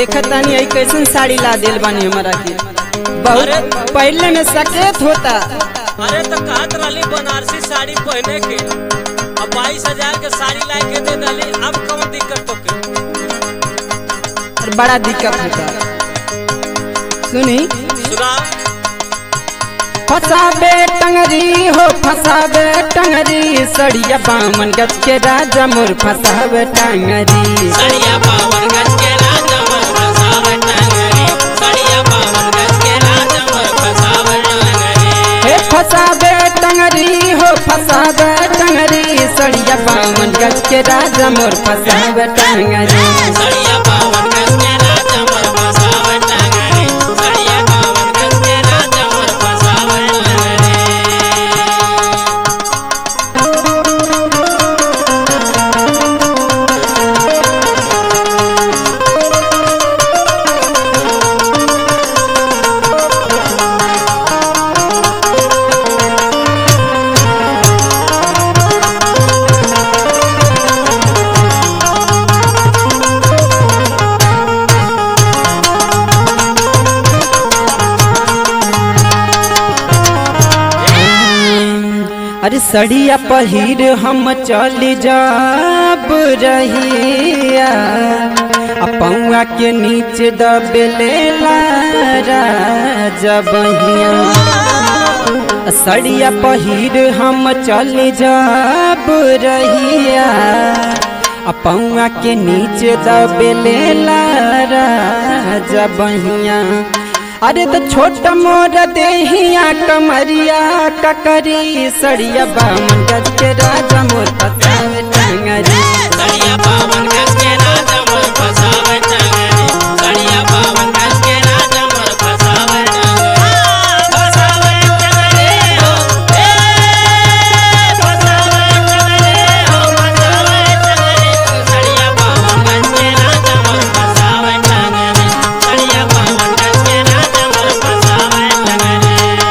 देखत तानी आई कैसन साड़ी ला दिल बानी हमारा के बहुत पहले में सकेत होता अरे तो कहत रहली बनारसी साड़ी पहने के अब बाईस हजार के साड़ी ला के दे डाली अब कौन दिक्कत तो के और बड़ा दिक्कत होता सुनी सुना फसाबे टंगरी हो फसाबे टंगरी सड़िया बामन गज के राजा मोर फसाबे टंगरी सड़िया पावन गज के राजा मोर फसावट टंगरी सड़िया पावन गज के राजा मोर फसावट टंगरी हे फसाबे टंगरी हो फसाबे टंगरी सड़िया बामन गज के राजा मोर फसाबे टंगरी सड़िया पावन गज के राजा मोर फसावट टंगरी सड़िया पावन गज के राजा मोर फसावट टंगरी अरे सड़िया पहिर हम चल जाब रहिया आ पौआ के नीचे दबेले जबहिया सड़िया पहिर हम चल जाब रहिया आ पौआ के नीचे दबेले जबहिया अरे तो छोट मोर देहिया कमरिया ककरी सड़िया बामन गज के राजा मोर फसावे टंगरी सड़िया पावन गज के राजा मोर फसावट टंगरी सड़िया पावन गज के राजा मोर फसावट टंगरी फसावट टंगरी हो ए फसावट टंगरी हो फसावट टंगरी सड़िया पावन गज के राजा मोर फसावट टंगरी सड़िया पावन गज के राजा मोर फसावट टंगरी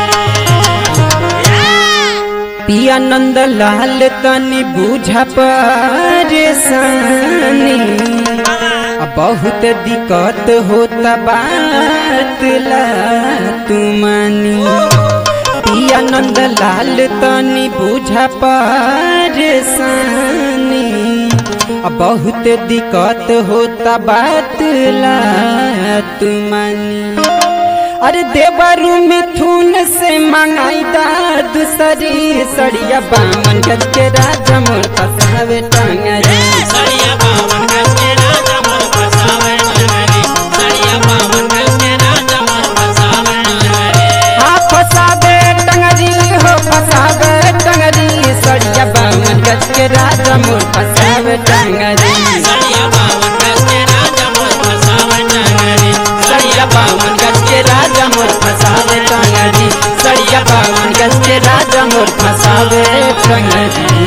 पिया नंद लाल तनी बूझा परेशानी आ बहुत दिक्कत होता बात ला तुमानी पिया नंद लाल तनी बूझा परेशानी आ बहुत दिक्कत होता बात ला तुमानी अरे देवरु मिथुन से मंगाई दा दूसरी सड़िया बामन गज के राजा मोर फसावे टंगरी सड़िया पावन गज के राजा मोर फसावट टंगरी सड़िया पावन गज के राजा मोर फसावट टंगरी हाँ फसावे टंगरी हो फसावे टंगरी सड़िया बामन गज के राजा मोर फसावे टंगरी सड़िया पावन गज के राजा मोर फसावट टंगरी सड़िया बामन गज के राजा मोर फसावे टंगरी सड़िया बामन गज के राजा मोर फसावे टंगरी